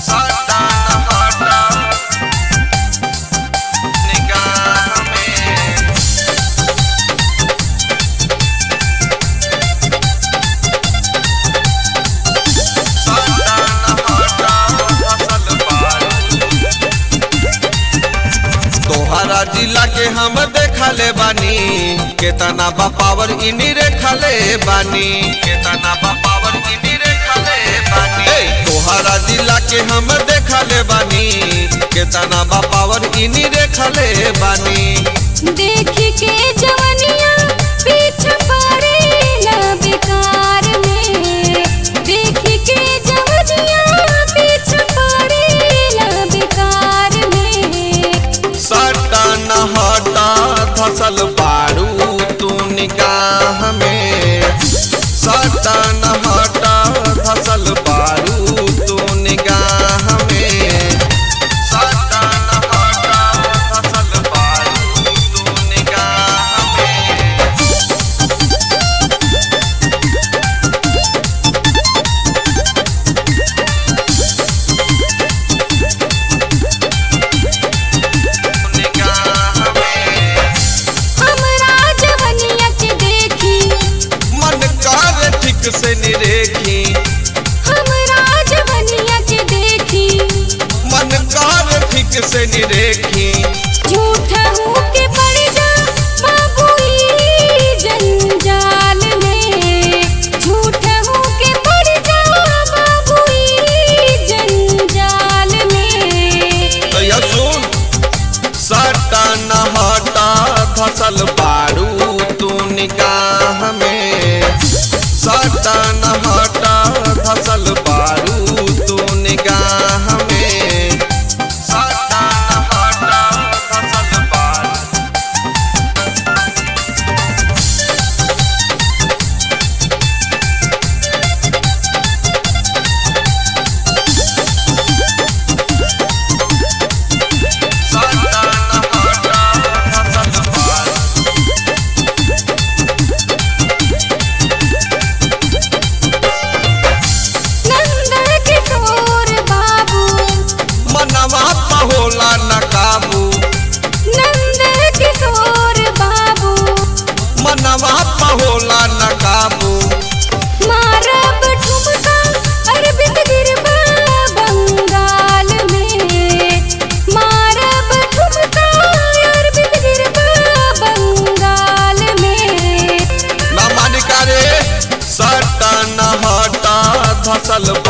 सटा हटा निगाह में सटा हटा फसल बारू तोहरा जिला के हम देखले बानी केतना बा पावर इनी रेखले बानी केतना बा पावर इनी रेखले बानी ए, तोहरा जिला के हम देखले बानी केतना बा पावर इनी रेखले बानी देख के जवनिया पीछे पड़ेला बेकार में देख के जवनिया पीछे पड़ेला बेकार में सटा न हटा धसल बारू तू निगाह में सटा न हटा धसल बारू तू निगाह में सटा न हटा धसल बारू तू निगाह में निगाह में हमरा जवनिया के देखी मन कर ठीक से निरेखी हमरा जवनिया के देखी मन कर ठीक से निरेखी झूठा हूँ के पड़ जा बाबू ई जंजाल में झूठा हूँ के पड़ जा बाबू ई जंजाल में तो यह सुन सटा न हटा धसल बारू तू निगाह में सटा न हटा धसल बारू तू निगाह में सटा न हटा धसल बारू सटा न हटा धसल बारू नंदन किशोर बाबू मनवा त होला न काबू नंदन किशोर बाबू मनवा त होला न काबू मारब ठुमका अरविंद गिरबा बंगाल में मारब ठुमका अरविंद गिरबा बंगाल में ना मानिका रे सटा न हटा धसल